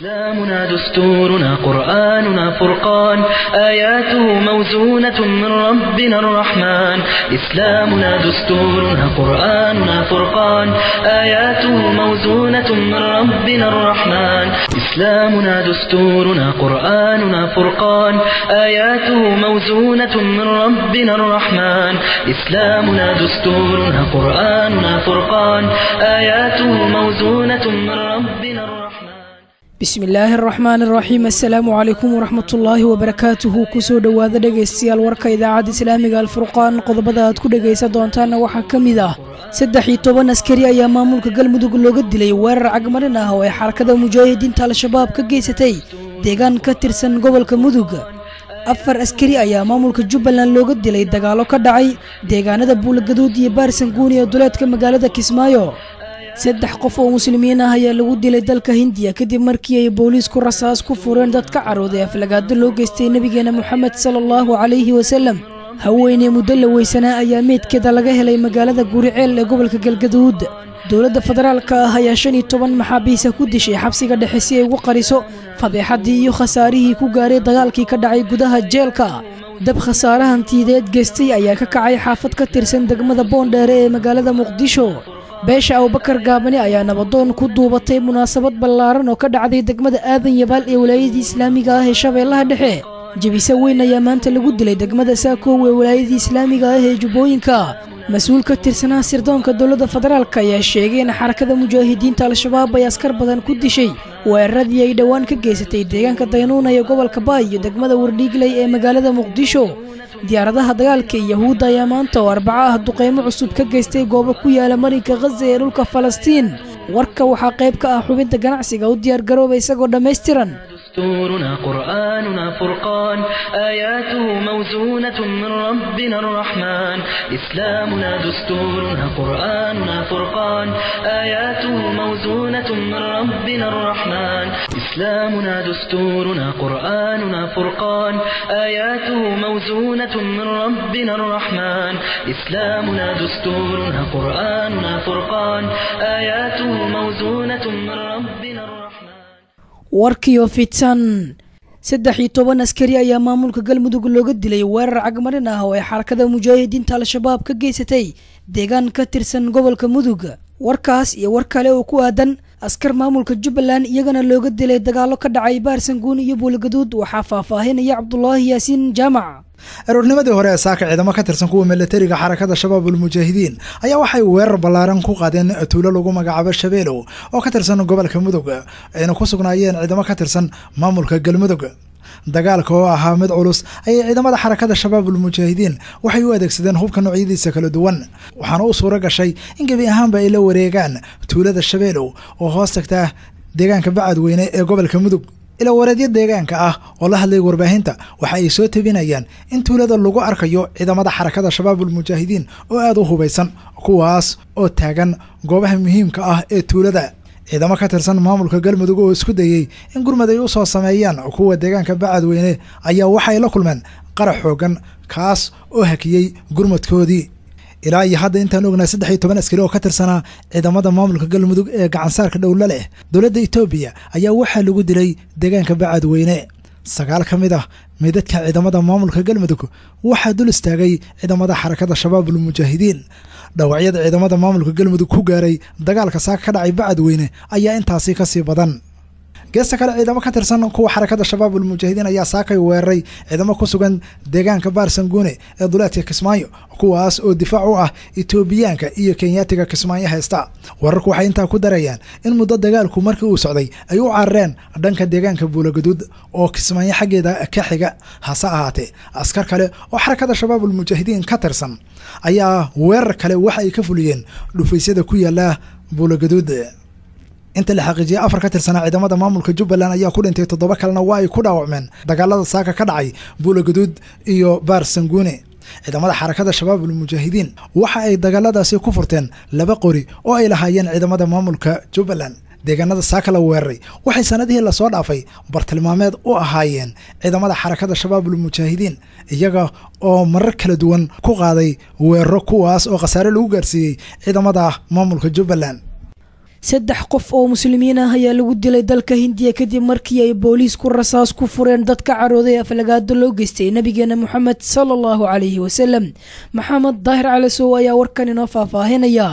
إسلامنا دستورنا قرآننا فرقان آياته موزونة من ربنا الرحمن إسلامنا دستورنا قرآننا فرقان آياته موزونة من ربنا الرحمن إسلامنا دستورنا قرآننا فرقان آياته موزونة من ربنا الرحمن إسلامنا دستورنا قرآننا فرقان آياته موزونة من ربنا الرحمن bismi illaahi araxmaan araxiim assalaamu calaykum waraxmatullaahi wabarakaatuhu kusoo dhowaada dhegaystayaal warka idaacadda islaamiga alfurqaan qodobada aad ku dhegaysan doontaanna waxaa ka mid ah saddex iyo toban askari ayaa maamulka galmudug looga dilay weerar cagmarin ah oo ay xarakada mujaahidiinta al-shabaab ka geysatay deegaan ka tirsan gobolka mudug afar askari ayaa maamulka jubbaland looga dilay dagaalo ka dhacay deegaanada buulagaduud iyo baarsanguuni ee duleedka magaalada kismaayo saddex qof oo muslimiin ah ayaa lagu dilay dalka hindiya kadib markii ay booliisku rasaas ku fureen dad ka carooday aflagaado loo geystay nebigeena moxamed sala allahu calayhi wasalem haweeney muddo la weysanaa ayaa meydkeeda laga helay magaalada guriceel ee gobolka galgaduud dowladda federaalka ah ayaa shan iyo toban maxaabiisa ku dishay xabsiga dhexe si ay ugu qariso fadeexaddii iyo khasaarihii ku gaaray dagaalkii ka dhacay gudaha jeelka dab khasaare hantiyadeed geystay ayaa ka kacay xaafad ka tirsan degmada boondheere ee magaalada muqdisho beesha abubakar gaabani ayaa nabadoon ku duubatay munaasabad ballaaran oo ka dhacday degmada aadan yabaal ee walaayadii islaamiga ah ee shabeellaha dhexe jebise weyn ayaa maanta lagu dilay degmada saakoow ee walaayadii islaamiga ah ee jubbooyinka mas-uul ka tirsanaa sirdoonka dowladda federaalk ayaa sheegay in xarakada mujaahidiinta al-shabaab ay askar badan ku dishay weeraradii ay dhowaan ka geysatay deegaanka daynuuna ee gobolka baay iyo degmada wardhiigley ee magaalada muqdisho diyaaradaha dagaalka ee yahuudda ayaa maanta oo arbaco ah duqaymo cusub ka geystay goobo ku yaala marinka khaza ee dhulka falastiin warka waxaa qayb ka ah xubinta ganacsiga u diyaargarooba isagoo dhammaystiran دستورنا قرآننا فرقان آياته موزونة من ربنا الرحمن إسلامنا دستورنا قرآننا فرقان آياته موزونة من ربنا الرحمن إسلامنا دستورنا قرآننا فرقان آياته موزونة من ربنا الرحمن إسلامنا دستورنا قرآننا فرقان آياته موزونة من ربنا الرحمن warkiyo fidsan saddex iyo toban askari ayaa maamulka galmudug looga dilay weerar cagmarin ah oo ay xarakada mujaahidiinta al-shabaab ka geysatay deegaan ka tirsan gobolka mudug warkaas iyo war kale oo ku aadan askar maamulka jubbaland iyagana looga dilay dagaalo ka dhacay baarsanguun iyo buulgaduud waxaa faahfaahinaya cabdulaahi yaasiin jaamac aroornimadii hore ee saaka ciidamo ka tirsan kuwa milatariga xarakada shabaabul mujaahidiin ayaa waxay weerar ballaaran ku qaadeen tuulo lagu magacaabo shabeelow oo ka tirsan gobolka mudug ayna ku sugnaayeen ciidamo ka tirsan maamulka galmudug dagaalka oo ahaa mid culus ayay ciidamada xarakada shabaabul mujaahidiin waxay u adeegsadeen hubka noocyadiisa kala duwan waxaana u suuro gashay in gebi ahaanba ay la wareegaan tuulada shabeelow oo hoos tagta deegaanka bacadweyne ee gobolka mudug ila wareedyo deegaanka ah oo la hadlay warbaahinta waxa ay soo tabinayaan in tuulada lagu arkayo ciidamada xarakada shabaabul mujaahidiin oo aada u hubaysan kuwaas oo taagan goobaha muhiimka ah ee tuulada ciidamo ka tirsan maamulka galmudug oo isku dayey in gurmad ay u soo sameeyaan kuwa deegaanka bacadweyne ayaa waxay la kulmeen qarax xoogan kaas oo hakiyey gurmadkoodii ilaa iyo hadda intaan ognaa saddex iyo toban askari oo ka tirsanaa ciidamada maamulka galmudug ee gacansaarka dhowla leh dowladda etoobiya ayaa waxaa lagu dilay deegaanka bacadweyne sagaal ka mid ah meydadka ciidamada maamulka galmudug waxaa dul istaagay ciidamada xarakada shabaabul mujaahidiin dhawacyada ciidamada maamulka galmudug ku gaaray dagaalka saaka ka dhacay bacadweyne ayaa intaasi kasii badan geesta kale ciidamo ka tirsan kuwa xarakada shabaabul mujaahidiin ayaa saakay weeraray ciidamo ku sugan deegaanka baarsanguune ee duleedka kismaayo kuwaas oo difaac u ah etoobiyaanka iyo kenyaatiga kismaayo haysta wararku waxay intaa ku darayaan in muddo dagaalku markii uu socday ay u carareen dhanka deegaanka buulagaduud oo kismaayo xaggeeda ka xiga hase ahaatee askar kale oo xarakada shabaabul mujaahidiin ka tirsan ayaa weerar kale waxa ay ka fuliyeen dhufaysyada ku yaala buulagaduud inta la xaqiijiyay afar ka tirsanaa ciidamada maamulka jubbaland ayaa ku dhintay toddoba kalena waa ay ku dhaawacmeen dagaalada saaka ka dhacay buulagaduud iyo baar sanguune ciidamada xarakada shabaabul mujaahidiin waxa ay dagaaladaasi ku furteen laba qori oo ay lahaayeen ciidamada maamulka jubbaland deegaanada saaka la weeraray waxay sanadihii lasoo dhaafay bartilmaameed u ahaayeen ciidamada xarakada shabaabul mujaahidiin iyaga oo marar kala duwan ku qaaday weeraro kuwaas oo khasaare lagu gaarsiiyey ciidamada maamulka jubbaland saddex qof oo muslimiin ah ayaa lagu dilay dalka hindiya kadib markii ay booliisku rasaas ku fureen dad ka carooday aflagaado loo geystay nabigeena moxamed sala allahu calayhi wasalam maxamed daahir calasow ayaa warkan inoo faahfaahinaya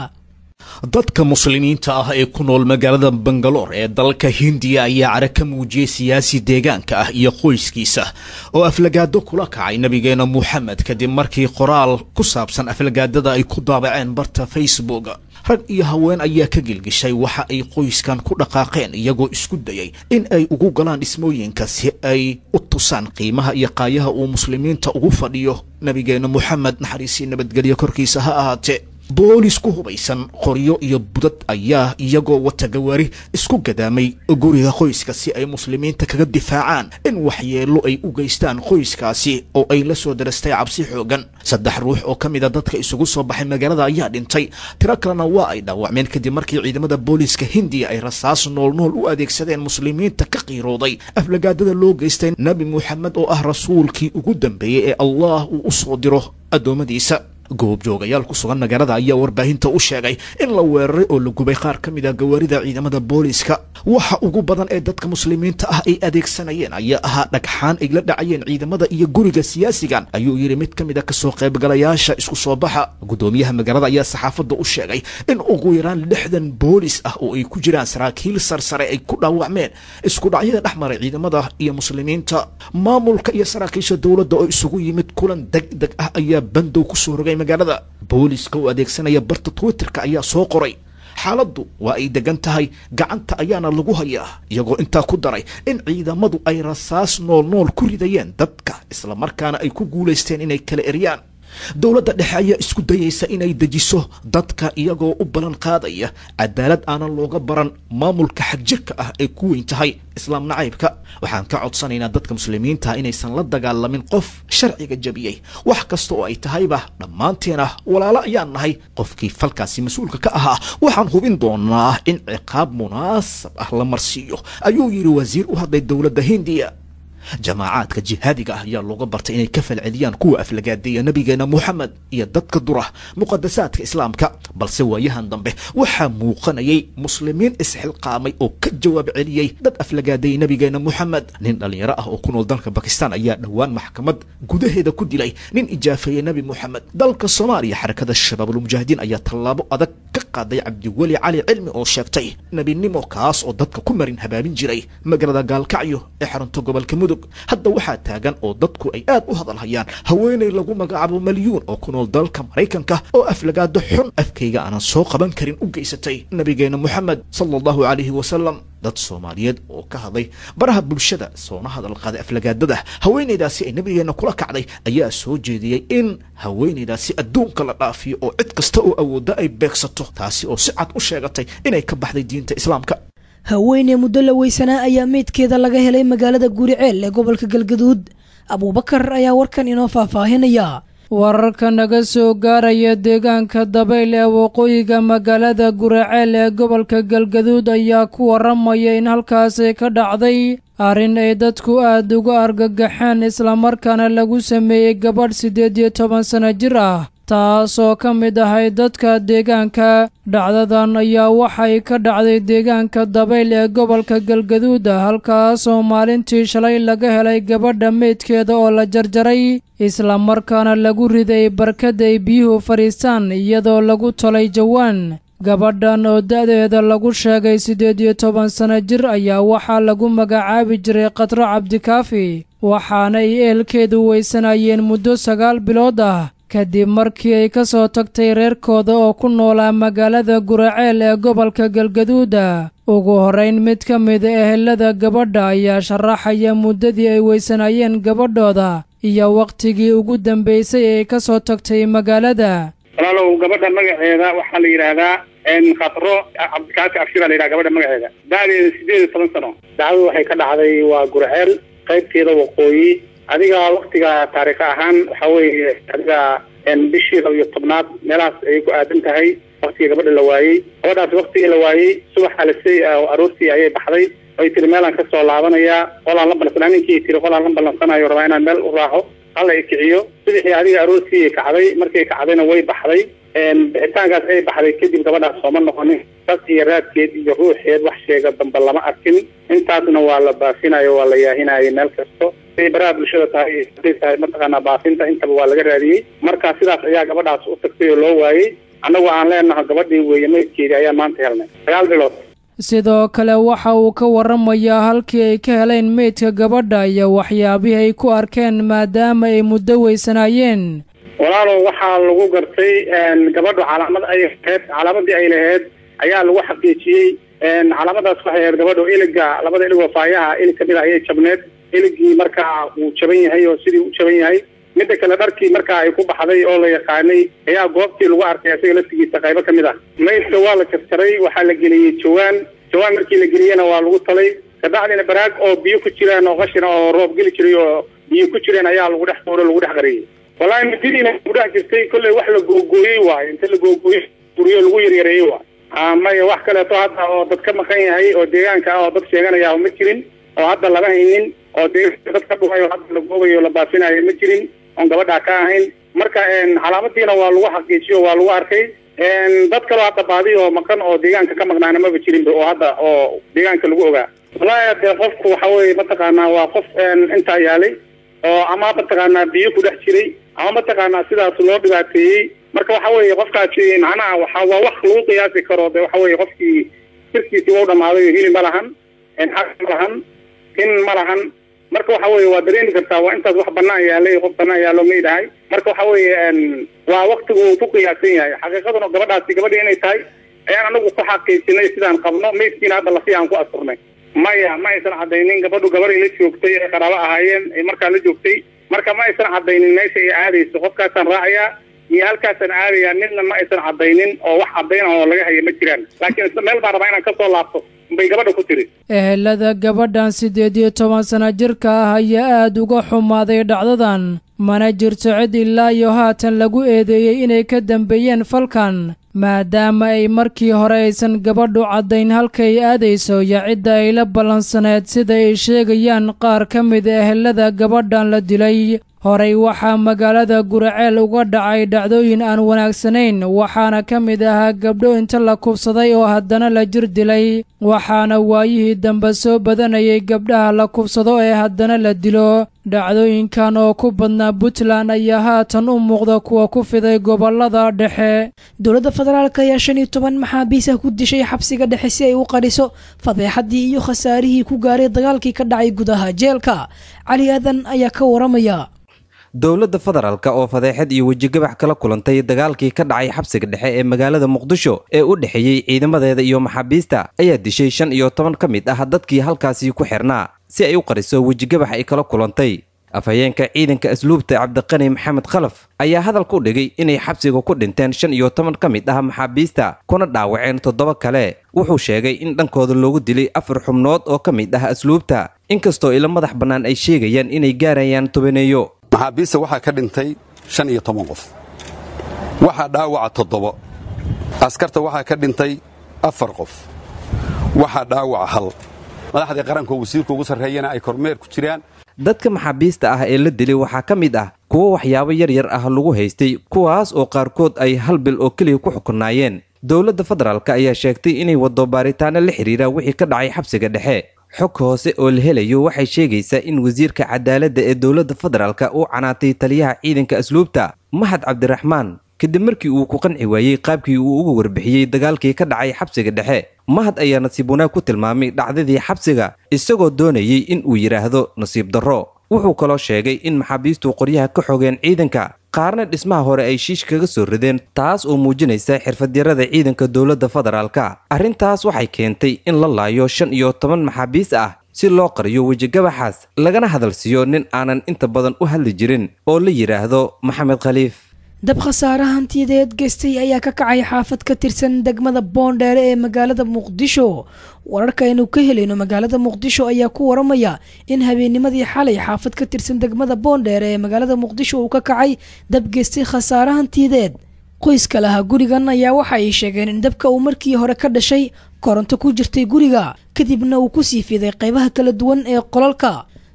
dadka muslimiinta ah ee ku nool magaalada bangaloor ee dalka hindiya ayaa cara ka muujiyey siyaasi deegaanka ah iyo qoyskiisa oo aflagaado kula kacay nabigeena moxamed kadib markii qoraal ku saabsan aflagaadada ay ku daabaceen barta facebook rag iyo haween ayaa ka gilgishay waxa ay qoyskan ku dhaqaaqeen iyagoo isku dayay in ay ugu galaan dhismooyinka si ay u tusaan qiimaha iyo qaayaha uu muslimiinta ugu fadhiyo nabigeena moxamed naxariisii nabadgelyo korkiisa ha ahaatee boolis ku hubaysan qoryo iyo budad ayaa iyagoo wata gawaari isku gadaamay guriga qoyska si ay muslimiinta kaga difaacaan in waxyeello ay u geystaan qoyskaasi oo ay la soo darastay cabsi xoogan saddex ruux oo ka mid a dadka isugu soo baxay magaalada ayaa dhintay tiro kalena waa ay dhaawacmeen kadib markii ciidamada booliiska hindiya ay rasaas noolnool u adeegsadeen muslimiinta ka qiirooday aflagaadada loo geystay nebi moxamed oo ah rasuulkii ugu dambeeyey ee allah uu u soo diro addoommadiisa goobjoogayaal ku sugan magaalada ayaa warbaahinta u sheegay in la weeraray oo la gubay qaar ka mid a gawaarida ciidamada booliiska waxa ugu badan ee dadka muslimiinta ah ay adeegsanayeen ayaa ahaa dhagxaan ay la dhacayeen ciidamada iyo guriga siyaasigan ayuu yidhi mid ka mid a kasoo qaybgalayaasha isku soo baxa guddoomiyaha magaalada ayaa saxaafadda u sheegay in ugu yaraan lixdan boolis ah oo ay ku jiraan saraakiil sarsare ay ku dhaawacmeen isku dhacyada dhex maray ciidamada iyo muslimiinta maamulka iyo saraakiisha dowladda oo isugu yimid kulan deg deg ah ayaa bandow kusoo rogay magaalada booliska oo adeegsanaya barta twitterka ayaa soo qoray xaaladdu waa ay degan tahay gacanta ayaana lagu hayaa iyagoo intaa ku daray in ciidamadu ay rasaas nool nool ku ridayeen dadka islamarkaana ay ku guulaysteen inay kala eryaan dowladda dhexe ayaa isku dayaysa inay dejiso dadka iyagoo u ballan qaadaya cadaalad aanan looga baran maamulka xagjirka ah ay ku weyn tahay islaam nacaybka waxaan ka codsanaynaa dadka muslimiinta inaysan la dagaalamin qof sharciga jabiyey wax kasta oo ay tahayba dhammaanteena walaalo ayaan nahay qofkii falkaasi mas-uulka ka ahaa waxaan hubin doonaa in ciqaab munaasab ah la marsiiyo ayuu yidhi wasiir u hadlay dowladda hindiya jamaacaadka jihaadiga ah ayaa looga bartay inay ka falceliyaan kuwa aflagaadeeya nabigeena moxamed iyo dadka dura muqadasaadka islaamka balse waayahan dambe waxaa muuqanayay muslimiin isxilqaamay oo ka jawaab celiyey dad aflagaadeeyey nabigeena moxamed nin dhallinyaro ah oo ku nool dalka bakistan ayaa dhowaan maxkamad gudaheeda ku dilay nin ijaafeeyey nebi moxamed dalka soomaaliya xarakada shabaabulmujaahidiin ayaa tallaabo adag ka qaaday cabdiweli cali cilmi oo sheegtay nebinimo kaas oo dadka ku marin habaabin jiray magaalada gaalkacyo ee xarunta gobolka mudug hadda waxaa taagan oo dadku ay aad u hadalhayaan haweenay lagu magacaabo malyuun oo ku nool dalka maraykanka oo aflagaado xun afkayga aanan soo qaban karin u geysatay nabigeena moxamed sala allahu calayhi wasalam dad soomaaliyeed oo ka hadlay baraha bulshada soona hadal qaaday aflagaadada haweenaydaasi ay nabigeena kula kacday ayaa soo jeediyey in haweenaydaasi adduunka la dhaafiyo oo cid kasta oo awoodda ay beegsato taasi oo si cad u sheegatay inay ka baxday diinta islaamka haweeney muddo la weysanaa ayaa meydkeeda laga helay magaalada guriceel ee gobolka galgaduud abuubakar ayaa warkan inoo faahfaahinaya wararka naga soo gaaraya deegaanka dabayl ee waqooyiga magaalada guraceel ee gobolka galgaduud ayaa ku waramaya in halkaasi ka dhacday arrin ay dadku aad uga argagaxeen islamarkaana lagu sameeyey gabadh siddeed iyo toban sano jir ah taasoo ka mid ahay dadka deegaanka dhacdadan ayaa waxay ka dhacday deegaanka dabayl ee gobolka galgaduuda halkaasoo maalintii shalay laga helay gabadha meydkeeda oo la jarjaray islamarkaana lagu riday barkad ay biyuhu fadhiistaan iyadoo lagu tolay jawaan gabadhan oo da-deeda lagu sheegay siddeed iyo toban sano jir ayaa waxaa lagu magacaabi jiray khadro cabdikaafi waxaana ay ehelkeedu weysanayeen muddo sagaal bilood ah kadib markii ay ka soo tagtay reerkooda oo ku noolaa magaalada guraceel ee gobolka galgaduuda ugu horrayn mid ka mida ehelada gabadha ayaa sharaxaya muddadii ay weysanayeen gabadhooda iyo wakhtigii ugu dambaysay ay ka soo tagtay magaalada walaalow gabadha magaceeda waxaa la yidhaahdaa khatro cabdikaafi abshira la yidhaha gabadha magaceeda da-deeda siddeed iyo toban sano dacdadu waxay ka dhacday waa gurceel qaybteeda waqooyi adiga waktiga taariikh ahaan waxa weeye adiga bishii laba iyo tobnaad meelahaas ayay ku aadan tahay waktigii gabadha la waayey gabadhaas waktigii la waayey subax alisay oo aroortii ayay baxday ay tiri meelaan kasoo laabanayaa qolaan la ballansanaa ninkii tiri qolaan la ballansanayo rabaa inaan meel u raaco hala ikiciyo subaxii adiga aroortii kacday markay kacdayna way baxday bixitaankaas ay baxday kadib gabadhaas sooma noqonin sas iyo raadkeed iyo ruuxeed wax sheega dambe lama arkin intaasna waa la baafinayo waa la yaahinayo meel kasto haday baraha bulshada tahay haday tahay mataqaanaa baafinta intaba waa laga raadiyey marka sidaas ayaa gabadhaas u tagtay oo loo waayey annagu aan leenahay gabadhii weeye maydkeedii ayaan maanta helnay sagaal bilood sidoo kale waxa uu ka waramayaa halkii ay ka heleen meydka gabadha iyo waxyaabihii ay ku arkeen maadaama ay muddo weysanaayeen walaalow waxaa lagu gartay gabadhu calaamad ay laheyd calaamadii ay laheyd ayaa lagu xaqiijiyey calaamadaas waxay ahayd gabadhu iliga labada ilig oo faayaha ilig kamid a ayay jabneed iligii markaa wuu jaban yahay oo sidii u jaban yahay midda kale dharkii markaa ay ku baxday oo la yaqaanay ayaa goobtii lagu arkay isaga laftigiisa qaybo kamid ah maydka waa la jarjaray waxaa la geliyey jawaan jawaan markii la geliyena waa lagu talay kabacdina baraag oo biyo ku jiraan oo qashina oo roob geli jiray oo biyo ku jireen ayaa lagu dhex tuuro lagu dhex qariyey wallahi midadiina ku dhex jirtay kolley wax la googooyey waayo inta la googooyey guryo lagu yaryareeyey waayo maya wax kaleeto hadda oo dad ka maqan yahay oo deegaanka ah oo dad sheeganaya ma jirin oo hadda lama haynin oo deegaanka dad ka dhumay oo hadda la goobayo la baafinayo ma jirin oon gabadhaa ka ahayn marka calaamadiina waa lagu xaqiijiyo waa lagu arkay dad kaloo hadda baadi oo maqan oo deegaanka ka maqnaana maba jirinba oo hadda oo deegaanka lagu ogaa wallahi dee qofku waxa weye mataqaanaa waa qof intaa yaalay oo ama mataqaanaa biyo ku dhex jiray ama mataqaanaa sidaas loo dhibaateeyey marka waxa weeye qofkaasi macnaha waxa waa wax lagu qiyaasi karo de waxa weye qofkii jirkiisii waa u dhamaaday hili ma lahan xaq ma lahan tin ma lahan marka waxa weye waa dareemi kartaa waa intaas wax banaan yaalay qof banaan yaalo maydahay marka waxa weye waa waktigu uu ku qiyaasan yahay xaqiiqaduna gabadhaasi gabadhii inay tahay ayaan anagu ku xaqiijinay sidaan qabno maydkiina hadda lafi aan ku asturnay maya ma aysan cadaynin gabadhu gabaday la joogtay ay qaraabo ahaayeen ay markaa la joogtay marka ma aysan cadaynin meesha ay aadayso qofkaasaan raacayaa iyo halkaasaan aadayaa midna ma aysan cadaynin oo wax cadayna oo laga haya ma jiraan laakiin isla meel baan rabaa inaan kasoo laabto bay gabadha ku tiri ehelada gabadhan siddeed iyo toban sana jirka ah ayaa aada uga xumaaday dhacdadan mana jirto cid ilaa iyo haatan lagu eedeeyey inay ka dambeeyeen falkan maadaama ay markii hore aysan gabadhu caddayn halkay aadayso iyo cidda ay la ballansaneed sida ay sheegayaan qaar ka mid ehelada gabadhan la dilay horey waxaa magaalada guraceel uga dhacay dhacdooyin aan wanaagsanayn waxaana ka mid ahaa gabdho inta la kubsaday oo haddana la jir dilay waxaana waayihii dambe soo badanayay gabdhaha la kubsado ee haddana la dilo dhacdooyinkan oo ku badnaa puntland ayaa haatan u muuqda kuwa ku fiday gobolada dhexe dowladda federaalk ayaa shan iyo toban maxaabiis ah ku dishay xabsiga dhexe si ay u qariso fadeexadii iyo khasaarihii ku gaaray dagaalkii ka dhacay gudaha jeelka cali aadan ayaa ka waramaya dowladda federaalka oo fadeexad iyo wejigabax kala kulantay dagaalkii ka dhacay xabsiga dhexe ee magaalada muqdisho ee u dhexeeyey ciidamadeeda iyo maxaabiista ayaa dishay shan iyo toban ka mid ah dadkii halkaasi ku xirnaa si ay u qariso wejigabax ay kala kulantay afhayeenka ciidanka asluubta cabdiqani maxamed khalaf ayaa hadalka u dhigay inay xabsiga ku dhinteen shan iyo toban ka mid ah maxaabiista kuna dhaawaceen toddoba kale wuxuu sheegay in dhankooda loogu dilay afar xubnood oo ka mid ah asluubta inkastoo ilo madax bannaan ay sheegayaan inay gaarayaan tobaneeyo maxaabiista waxaa ka dhintay shan iyo toban qof waxaa dhaawaca toddobo askarta waxaa ka dhintay afar qof waxaa dhaawaca hal madaxdii qaranka oo wasiirka ugu sarreeyana ay kormeer ku jiraan dadka maxaabiista ah ee la dilay waxaa ka mid ah kuwo waxyaabo yar yar ah lagu haystay kuwaas oo qaarkood ay hal bil oo keliya ku xukunaayeen dowladda federaalk ayaa sheegtay inay waddo baaritaano la xidhiira wixii ka dhacay xabsiga dhexe xog hoose oo la helayo waxay sheegaysaa in wasiirka cadaaladda ee dowladda federaalka uu canaatay taliyaha ciidanka asluubta mahad cabdiraxmaan kadib markii uu ku qanci waayey qaabkii uu uga warbixiyey dagaalkii ka dhacay xabsiga dhexe mahad ayaa nasiib wanaag ku tilmaamay dhacdadii xabsiga isagoo doonayey in uu yidhaahdo nasiib darro wuxuu kaloo sheegay in maxaabiistu qoryaha ka xogeen ciidanka qaarna dhismaha hore ay shiish kaga soo rideen taas oo muujinaysa xirfadyarada ciidanka dowladda federaalka arrintaas waxay keentay in la laayo shan iyo toban maxaabiis ah si loo qariyo wejigabaxaas lagana hadalsiiyo nin aanan inta badan u hadli jirin oo la yidhaahdo maxamed khaliif dab khasaare hantiyadeed geystay ayaa ka kacay xaafad ka tirsan degmada boondheere ee magaalada muqdisho wararka aynu ka helayno magaalada muqdisho ayaa ku waramaya in habeennimadii xalay xaafad ka tirsan degmada boondheere ee magaalada muqdisho uu ka kacay dab geystay khasaare hantiyadeed qoyska lahaa gurigan ayaa waxa ay sheegeen in dabka uu markii hore ka dhashay koronto ku jirtay guriga kadibna uu kusii fiday qaybaha kala duwan ee qolalka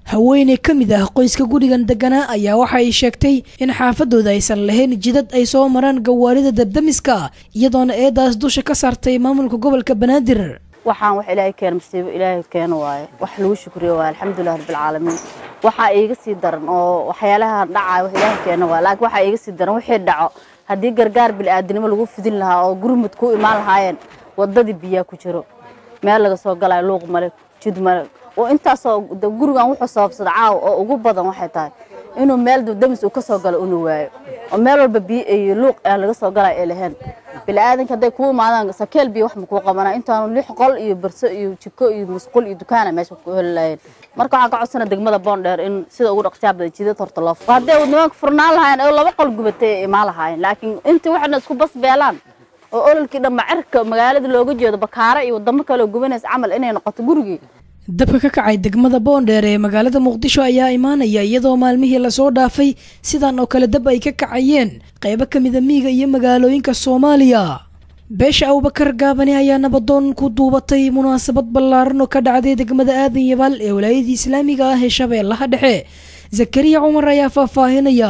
haweeney ka mid ah qoyska gurigan deganaa ayaa waxa ay sheegtay in xaafadooda aysan lahayn jidad ay soo maraan gawaarida dabdamiska iyadoona eedaas dusha ka saartay maamulka gobolka banaadir waxaan wax ilaahay keena masiibo ilaahay keena waaye wax lagu shukriyo waaye alxamdulilah rabbilcaalamiin waxaa iiga sii daran oo waxyaalaha dhacaya wax ilaahay keena waaye laakiin waxaa iiga sii daran wixii dhaco haddii gargaar bil'aadinimo lagu fidin lahaa oo gurmud ku imaan lahaayeen waddadii biyaa ku jiro meel laga soo galayo luuq male jid male oo intaasoo gurigan wuxuu sababsada caawa oo ugu badan waxay tahay inuu meel damis uu ka soo galo unu waayo oo meel walba biyo iyo luuq aan laga soo galay ay lahayn bilaadanka hadday kuu imaadaan sakeel biyo wax makuu qabanaa intaanu lix qol iyo barso iyo jiko iyo musqul iyo dukaana meesha ku heli lahayeen marka waxaan ka codsana degmada boondheer in sida ugu dhaqsiyaa badan jidad horta loo fuqo hadday nimanka furnaan lahaayeen oo laba qol gubatay ay imaan lahaayeen laakiin intii waxayna isku bas beelaan oo ololkii dhamma cirka magaalada looga jeedo bakaara iyo wadamo kale oo gubanaysa camal inay noqoto gurigii dabka ka kacay degmada boondheer ee magaalada muqdisho ayaa imaanaya iyadoo maalmihii lasoo dhaafay sidan oo kale dab ay ka kacayeen qaybo ka mida miyiga iyo magaalooyinka soomaaliya beesha abubakar gaabani ayaa nabadoon ku duubatay munaasabad ballaaran oo ka dhacday degmada aadan yabaal ee walaayadii islaamiga ah ee shabeellaha dhexe zakariya cumar ayaa faahfaahinaya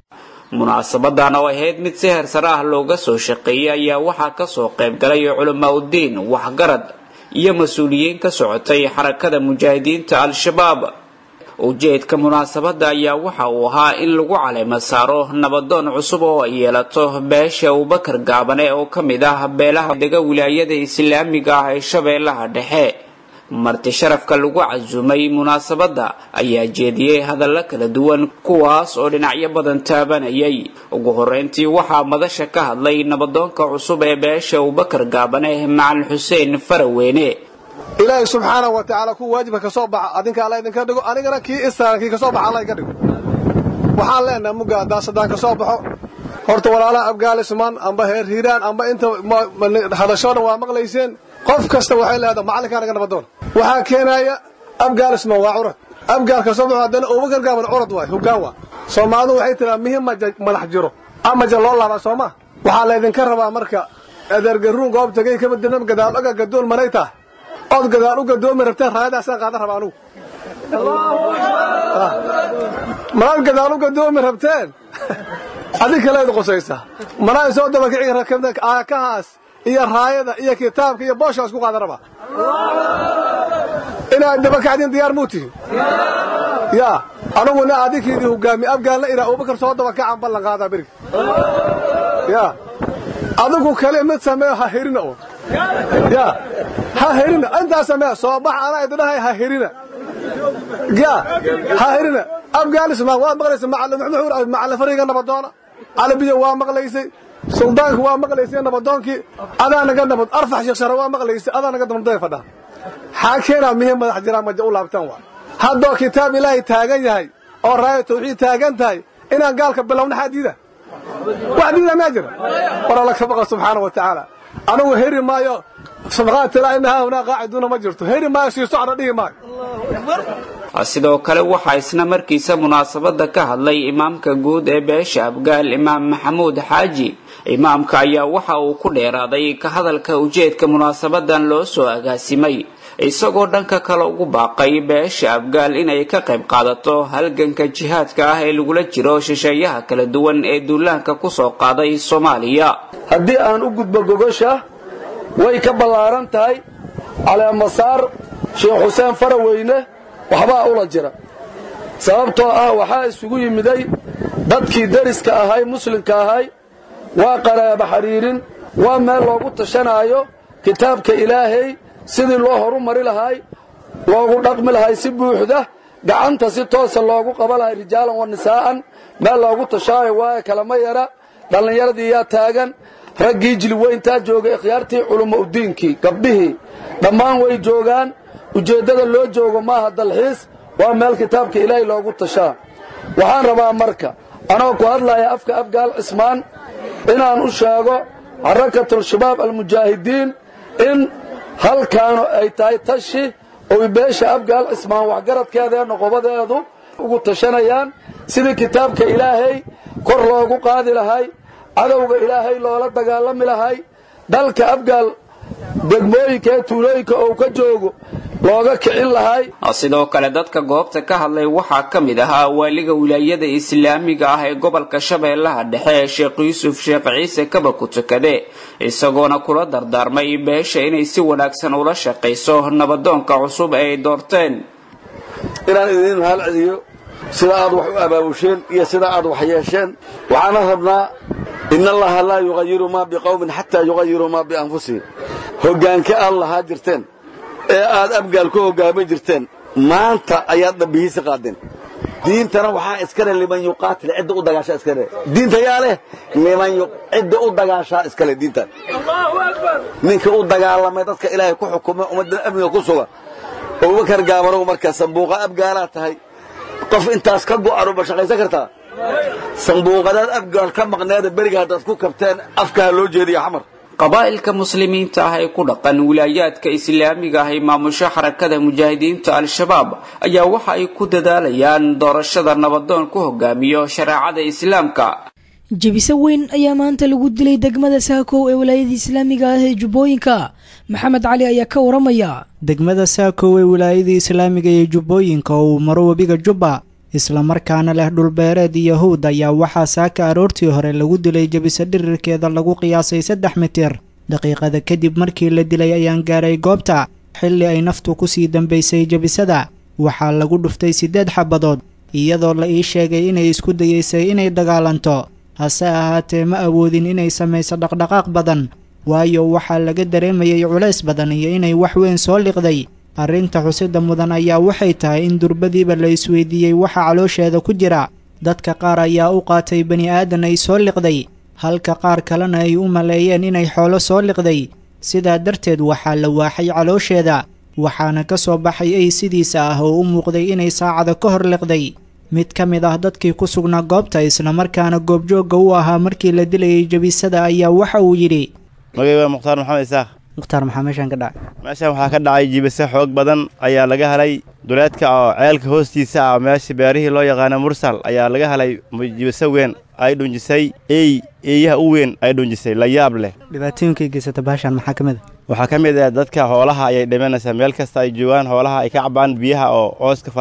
munaasabadan oo ahayd mid si heersare ah looga soo shaqeeyay ayaa waxaa kasoo qayb galay culamaa uddiin waxgarad iyo mas-uuliyiin ka socotay xarakada mujaahidiinta al-shabaab ujeedka munaasabadda ayaa waxa uu ahaa in lagu caleemo saaro nabadoon cusub oo ay yeelato beesha abubakar gaabane oo ka mid ah beelaha dega wilaayada islaamiga ah ee shabeellaha dhexe marti sharafka lagu casuumay munaasabadda ayaa jeediyey hadallo kala duwan kuwaas oo dhinacyo badan taabanayay ugu horeyntii waxaa madasha ka hadlay nabadoonka cusub ee beesha abubakar gaabane macalin xuseen faraweyne ilaahay subxaanahu wa tacaala kuwa waajibka ka soo baxa adinka alla idinka dhigo anigana kii istaaran kii ka soo baxa alla iga dhigo waxaan leenahay mugga daasadaan ka soo baxo horta walaalaha afgaalismaan amba heer hiiraan amba inta hadashoo dhan waa maqlayseen qof kasta waxay leedahay macallinkaa naga nabadoon waxaa keenaya afgaalismaan waa curad afgaalka soo baxo haddana abubakar gaaban curad waay hoggaan waa soomaalidu waxay tiraa mihi madax jiro amaja loo laabaa soo ma waxaa laydinka rabaa marka adeergaruun goob tagay kama dirnam gadaal oga gadoon manay tahay ood gadaal u gadoomi rabteen raayadaasaan qaadan rabaa anugu manaad gadaal u gadoomi rabteen adig kaleed qosaysaa manaa soo dabakici rakabta aakahaas iyo raayada iyo kitaabka iyo booshaas ku qaadan rabaa inaad dabakacdiin diyaar muu tihin yaa anuguna adinkiidii hogaami afgaalna inaa abubakar soo dabakacaan ballan qaadaa beriga yaa adigu kale mid sameeyo ha herina oo yaa ha herina intaa samee soo bax anaa idinahay ha herina yaa ha herina afgaanismaan waad maqlaysay macalin fariga nabadoona calabiya waa maqlaysay suldaanku waa maqlaysay nabadoonkii adaa naga nabad arfax sheekshara waa maqlaysay adaa naga nabadooy fadhaa xaa keenaa mihi madax jiraa maja u laabtaan waa haddoo kitaab ilaahay taagan yahay oo raaya tawxiid taagan tahay inaan gaalka bilowna xaa diida wax diida maa jira war alla ka baqa subxaana wa tacaala anugu heri maayo sabqaatilaa inahaa hunaa qaaciduuna ma jirto heri maayo sii socda dhihi maayo sidoo kale waxaa isna markiisa munaasabada ka hadlay imaamka guud ee beesha abgaal imaam maxamuud xaaji imaamka ayaa waxa uu ku dheeraaday ka hadalka ujeedka munaasabadan loo soo agaasimay isagoo dhanka kale ugu baaqay beesha abgaal inay ka qayb qaadato halganka jihaadka ah ee lagula jiro shisheeyaha kala duwan ee duulaanka ku soo qaaday soomaaliya haddii aan u gudbo gogosha way ka ballaaran tahay caleemasaar sheekh xuseen faraweyne waxbaa ula jira sababtoo ah waxaa isugu yimiday dadkii deriska ahay muslimka ahay waa qaraaba xidhiirin waa meel loogu tashanaayo kitaabka ilaahay sidii loo horu mari lahay loogu dhaqmi lahay si buuxda gacanta si toosa loogu qaba lahay rijaalan wa nisaa'an meel loogu tashaayo waaye kalama yara dhallinyaradii yaa taagan raggii jiliweyntaa joogay ikhyaartii culummo udiinkii gabdhihii dhammaan way joogaan ujeeddada loo joogo maaha dalxiis waa meel kitaabka ilaahay loogu tashaa waxaan rabaa marka anoo ku hadlaya afka afgaal cismaan inaan u sheego xarakatul-shabaab almujaahidiin in halkaanu ay tahay tashi oy beesha afgaal cismaan waxgaradkeeda ee noqobadeedu ugu tashanayaan sidii kitaabka ilaahay kor loogu qaadi lahay cadowga ilaahay loola dagaalami lahay dalka afgaal degmooyinka ee tuulooyinka ou ka joogo looga kicin lahay sidoo kale dadka goobta ka hadlay waxaa ka mid ahaa waaliga wilaayada islaamiga ah ee gobolka shabeellaha dhexe ee sheekh yuusuf sheekh ciise kaba ku tukade isagoona kula dardaarmay beesha inay si wanaagsan ula shaqayso nabadoonka cusub ee ay doorteen inaan idiin mahal celiyo sida aad wax u abaabusheen iyo sida aad wax yeesheen waxaana rabnaa in allaha laa yuqayiru maa biqowmin xataa yuqayiruu maa bianfusihim hoggaanka aad lahaa jirteen ee aad abgaal ku hoggaamin jirteen maanta ayaad dhambihiisi qaadeen diintana waxaa iskale liman yuqaatil cidda u dagaashaa iskale diinta yaa leh liman cidda u dagaashaa iskale diintan ninka u dagaalamay dadka ilaahay ku xukuma ummaddan amniga ku suga abubakar gaabanow markaa sambuuqa abgaalaa tahay qof intaas ka go'anu ma shaqaysan kartaa sambuuqadaad abgaal ka maqneeda beriga haddaad ku kabteen afkaha loo jeediya xamar qabaa'ilka muslimiinta ah ee ku dhaqan wilaayaadka islaamiga ah ee maamusho xarakada mujaahidiinta al-shabaab ayaa waxa ay ku dadaalayaan doorashada nabadoon ku hogaamiyo shareecada islaamka jebise weyn ayaa maanta lagu dilay degmada saakow ee wilaayada islaamiga ah ee jubbooyinka maxamed cali ayaa ka waramaya degmada saakow ee wilaayada islaamiga ee jubbooyinka oo uu maro webiga jubba islamarkaana leh dhulbeereed iyo hawd ayaa waxaa saaka aroortii hore lagu dilay jebise dhirirkeeda lagu qiyaasay saddex mitir daqiiqada kadib markii la dilay ayaan gaaray goobta xilli ay naftu kusii dambaysay jebisada waxaa lagu dhuftay siddeed xabadood iyadoo la ii sheegay inay isku dayaysay inay dagaalanto hase ahaatee ma awoodin inay samayso dhaqdhaqaaq badan waayo waxaa laga dareemayay culays badan iyo inay wax weyn soo liqday arrinta xusida mudan ayaa waxay tahay in durbadiiba la isweydiiyey waxa caloosheeda ku jira dadka qaar ayaa u qaatay bani aadan ay soo liqday halka qaar kalena ay u maleeyeen inay xoolo soo liqday sidaa darteed waxaa la waaxay caloosheeda waxaana ka soo baxay ay sidiisa ah oo u muuqday inay saacada ka hor liqday mid ka mid ah dadkii ku sugnaa goobta islamarkaana goobjoogga u ahaa markii la dilayay jebisada ayaa waxa uu yidhi magay waa mukhtaar maxamed isaaq mukhtaar maxaa meeshaan ka dhacay meeshaan waxaa ka dhacay jibise xoog badan ayaa laga helay duleedka oo ceelka hoostiisa ah meesha beerihii loo yaqaana mursal ayaa laga helay jibise weyn ay dhunjisay ey eeyaha u weyn ay dhunjisay la yaab leh dhibaatooyinkay geysata baashaan maxaa ka mid a waxaa ka mid ah dadka hoolaha ayay dhimanaysaa meel kasta ay joogaan hoolaha ay ka cabaan biyaha oo ooska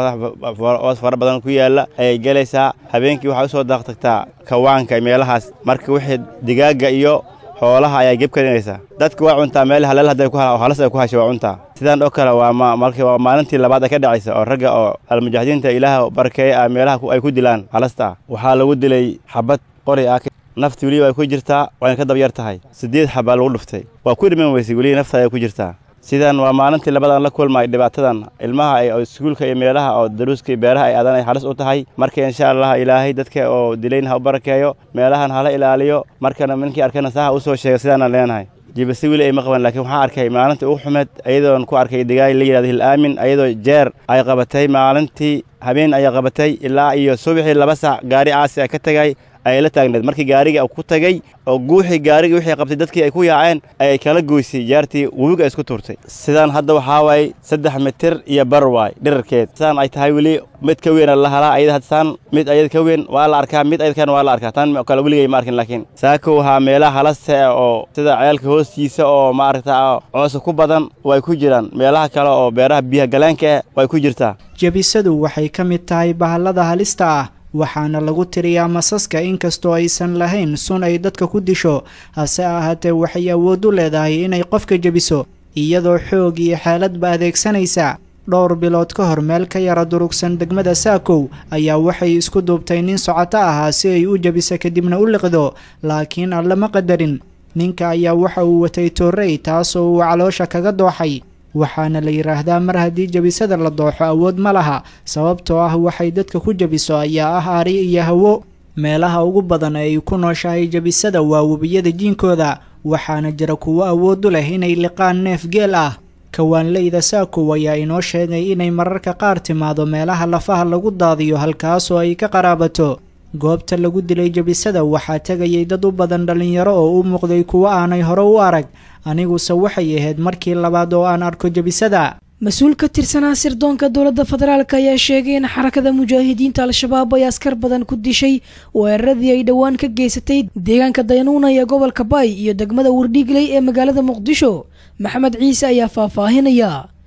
oos fara badan ku yaalla ayay gelaysaa habeenkii waxay u soo daaqtagtaa kawaanka meelahaas marka wixii digaagga iyo xoolaha ayaa geb karinaysaa dadka waa cuntaa meel haleel hadday ku halas ay ku hashay waa cuntaa sidaan oo kale waa markii waa maalintii labaad ay ka dhacaysa oo ragga oo almujaahidiinta ilaah barakeeya ah meelaha ay ku dilaan halasta ah waxaa lagu dilay xabad qori ah nafti weliba ay ku jirtaa wayna ka dabyar tahay siddeed xabaa lagu dhuftay waa ku dhiman weysay weliba nafta ay ku jirtaa sidan waa maalintii labadan la kulmay dhibaatadan ilmaha ay iskuulka iyo meelaha oo daruuska iyo beeraha ay aadan ay halis u tahay marka insha allah ilaahay dadka oo dilayna ha u barakeeyo meelahan hala ilaaliyo markana ninkii arkana saha u soo sheega sidaanaan leenahay jibase weli ay ma qaban laakiin waxaan arkay maalintii ugu xumeed ayadoon ku arkay digaay la yidhahdo hil aamin ayadoo jeer ay qabatay maalintii habeen ayay qabatay ilaa iyo subaxii laba sac gaari caasi ay ka tegay ayay la taagneed markii gaarigii ku tagay oo guuxii gaarigii wixii qabtay dadkii ay ku yaaceen ayay kala goysay jaartii webiga ay isku tuurtay sidaan hadda waxaa waaye saddex mitir iyo bar waay dhirarkeed sidaan ay tahay weli mid ka weyn la halaa ayada hadsaan mid ayad ka weyn waa la arkaa mid ayadkan waa la arkaa tan kale weligay ma arkin laakiin saako waxaa meelaha halase oo sida ceelka hoostiisa oo maaragta coosa ku badan way ku jiraan meelaha kale oo beeraha biyaha galeenka ah way ku jirtaa jebisadu waxay ka mid tahay bahallada halista ah waxaana lagu tiriyaa masaska inkastoo aysan lahayn sun ay dadka ku disho hase ahaatee waxay awood u leedahay inay qofka jebiso iyadoo xoog iyo xeeladba adeegsanaysa dhowr bilood ka hor meel ka yara durugsan degmada saakow ayaa waxay isku duubtay nin socoto ahaa si ay u jebiso kadibna u liqdo laakiin alle ma qadarin ninka ayaa waxa uu watay toorrey taasoo uu caloosha kaga dooxay waxaana la yidhaahdaa mar haddii jebisada la dooxo awood ma laha sababtoo ah waxay dadka ku jebiso ayaa ah ari iyo hawo meelaha ugu badan ee ay ku nooshahay jebisada waa webiyada jiinkooda waxaana jira kuwo awood u leh inay liqaan neef geel ah kawaanleyda saakow ayaa inoo sheegay inay mararka qaar timaado meelaha lafaha lagu daadiyo halkaasoo ay ka qaraabato goobta lagu dilay jebisada waxaa tegayay dad u badan dhallinyaro oo u muuqday kuwo aanay hore u arag aniguse waxay ahayd markii labaad oo aan arko jebisada mas-uul ka tirsanaa sirdoonka dowladda federaalk ayaa sheegay in xarakada mujaahidiinta al-shabaab ay askar badan ku dishay weeraradii ay dhowaan ka geysatay deegaanka dayanuuna ee gobolka baay iyo degmada wardhiigley ee magaalada muqdisho maxamed ciise ayaa faahfaahinaya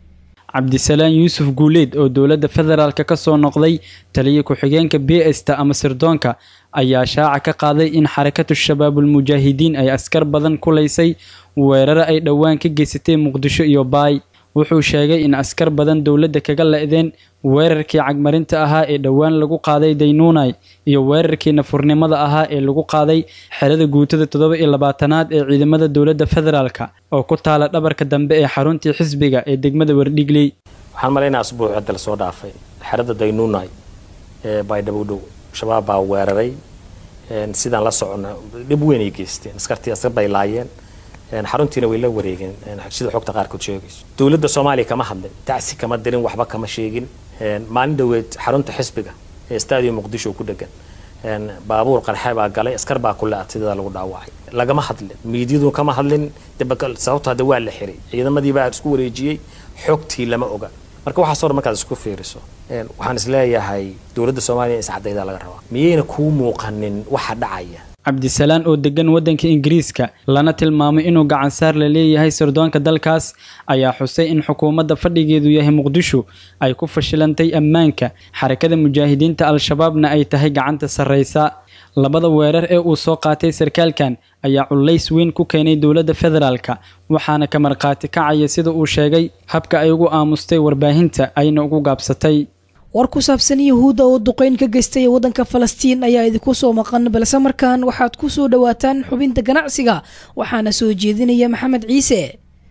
cabdisalaan yuusuf guuleed oo dowladda federaalk ka soo noqday taliya ku-xigeenka b sta ama sirdoonka ayaa shaaca ka qaaday in xarakatu shabaabulmujaahidiin ay askar badan kulaysay weeraro ay dhowaan ka geysatay muqdisho iyo baay wuxuu sheegay in askar badan dowladda kaga le-deen weerarkii cagmarinta ahaa ee dhowaan lagu qaaday daynuunay iyo weerarkii nafurnimada ahaa ee lagu qaaday xerada guutada toddoba iyo labaatanaad ee ciidamada dowladda federaalka oo ku taala dhabarka dambe ee xaruntii xisbiga ee degmada wardhigley waxaan malaynaa asbuuc cidda lasoo dhaafay xerada daynuunay ee baydhabowdhow shabaab baa weeraray sidaan la socona dhib weyn ay geysteen askartii askar bay laayeen xaruntiina way la wareegeen sida xogta qaarkood sheegayso dowladda soomaaliya kama hadlin tacsi kama dirin waxba kama sheegin maalin dhoweed xarunta xisbiga ee stadium muqdisho ku dhegan baabuur qarxe baa galay askar baa ku le-atay dadaa lagu dhaawacay lagama hadlin miidyadu kama hadlin sababto hadda waa la xiray ciidamadii baa isku wareejiyey xogtii lama oga marka waxaas hor markaad isku fiiriso waxaan isleeyahay dowladda soomaaliya in iscadaydaa laga rabaa miyayna kuu muuqanin waxa dhacaya cabdisalaan oo degan waddanka ingiriiska lana tilmaamay inuu gacansaar la leeyahay sirdoonka dalkaas ayaa xusay in xukuumadda fadhigeedu yahay muqdisho ay ku fashilantay ammaanka xarakada mujaahidiinta al-shabaabna ay tahay gacanta sarraysa labada weerar ee uu soo qaatay sarkaalkan ayaa culays weyn ku keenay dowladda federaalka waxaana ka markhaati kacaya sida uu sheegay habka ay ugu aamustay warbaahinta ayna ugu gaabsatay war ku saabsan yahuudda oo duqeyn ka geystay waddanka falastiin ayaa idinku soo maqan balse markaan waxaad ku soo dhowaataan xubinta ganacsiga waxaana soo jeedinaya maxamed ciise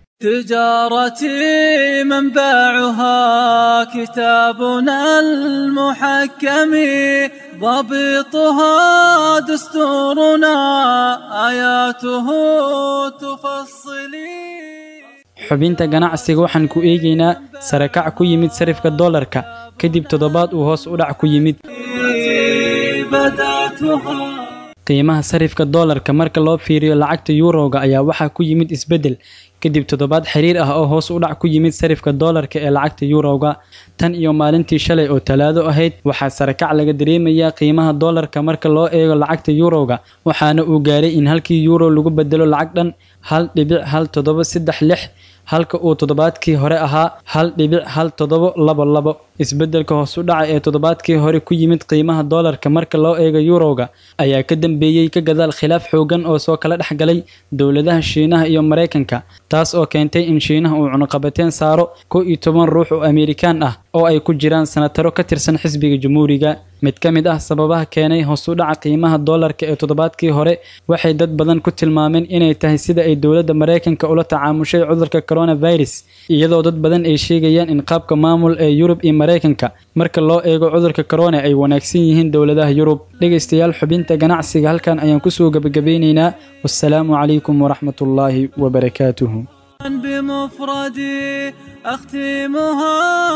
تجارتي منبعها كتابنا المحكم ضبطها دستورنا آياته تفصلي xubinta ganacsiga waxaan ku eegaynaa sarakac ku yimid sarifka doolarka kadib toddobaad uu hoos u dhac ku yimid qiimaha sarifka doolarka marka loo fiiriyo lacagta yuurowga ayaa waxaa ku yimid isbeddel kadib toddobaad xiriir ah oo hoos u dhac ku yimid sarifka doolarka ee lacagta yuurowga tan iyo maalintii shalay oo talaado ahayd waxaa sarakac laga dareemayaa qiimaha doolarka marka loo eego lacagta yuurowga waxaana uu gaaray in halkii yuuro lagu bedelo lacag dhan hal dhibic hal toddoba saddex lix halka uu toddobaadkii hore ahaa hal dhibic hal toddobo labo labo isbeddelka hoos u dhaca ee toddobaadkii hore ku yimid qiimaha doolarka marka loo eego yuurowga ayaa ka dambeeyey ka gadaal khilaaf xoogan oo soo kala dhex galay dowladaha shiinaha iyo maraykanka taas oo keentay in shiinaha uu cunuqabateen saaro kow iyo toban ruux oo amerikaan ah oo ay ku jiraan sanataro ka tirsan xisbiga jamhuuriga mid ka mid ah sababaha keenay hoos u dhaca qiimaha doolarka ee toddobaadkii hore waxay dad badan ku tilmaameen inay tahay sida ay dowladda maraykanka ula tacaamushay cudurka coronavirus iyadoo dad badan ay sheegayaan in qaabka maamul ee yurub iyo maraykanka marka loo eego cudurka corona ay wanaagsan yihiin dowladaha yurub dhegaystayaal xubinta ganacsiga halkan ayaan kusoo gebagabeynaynaa wassalaamu calaykum waraxmatullaahi wabarakaatuhu بمفردي أختمها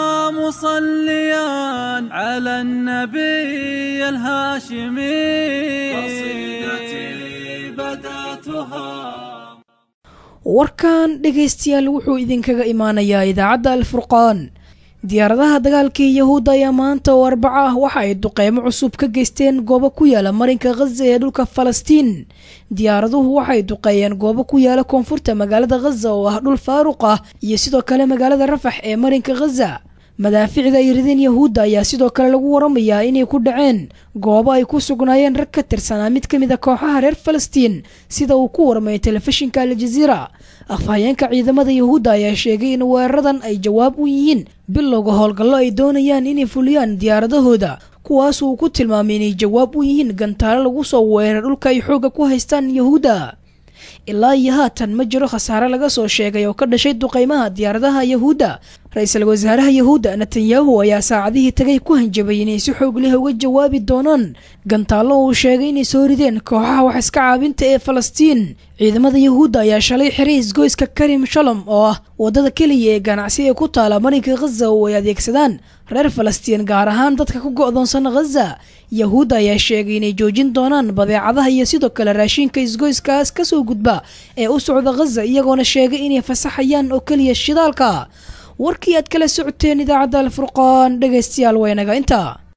مصليا على النبي الهاشمي قصيدتي بدأتها warkan dhegaystayaal wuxuu idinkaga imaanayaa idaacadda alfurqaan diyaaradaha dagaalkii yahuudda ayaa maanta oo arbaco ah waxa ay duqeymo cusub ka geysteen goobo ku yaala marinka khaza ee dhulka falastiin diyaaraduhu waxay duqeeyeen goobo ku yaala koonfurta magaalada khaza oo ah dhul faaruq ah iyo sidoo kale magaalada rafax ee marinka khaza madaaficda ay rideen yahuudda ayaa sidoo kale lagu waramayaa inay ku dhaceen goobo ay ku sugnaayeen rag ka tirsanaa mid ka mid a kooxaha reer falastiin sida uu ku warmay telefishinka aljaziira afhayeenka ciidamada yahuudda ayaa sheegay in weeraradan ay jawaab u yihiin bilowga howlgallo ay doonayaan inay fuliyaan diyaaradahooda kuwaas uu ku tilmaamay inay jawaab u yihiin gantaalo lagu soo weerar dhulka ay xoogga ku haystaan yahuudda ilaa iyo haatan ma jiro khasaare laga soo sheegay oo ka dhashay duqeymaha diyaaradaha yahuudda ra-iisul wasaaraha yahuudda netanyahu ayaa saacadihii tagay ku hanjabay inay si xoog leh uga jawaabi doonaan gantaallo uu sheegay inay soo rideen kooxaha wax iska caabinta ee falastiin ciidamada yahuudda ayaa shalay xiray isgoyska karim shalom oo ah waddada keliya ee ganacsi ee ku taala marinka khaza oo ay adeegsadaan reer falastiin gaar ahaan dadka ku go'doonsan khaza yahuudda ayaa sheegay inay joojin doonaan badeecadaha iyo sidoo kale raashinka isgoyskaas ka soo gudba ee u socda khaza iyagoona sheegay inay fasaxayaan oo keliya shidaalka warkii aad kala socoteen idaacadda alfurqaan dhegaystayaal waynaga intaa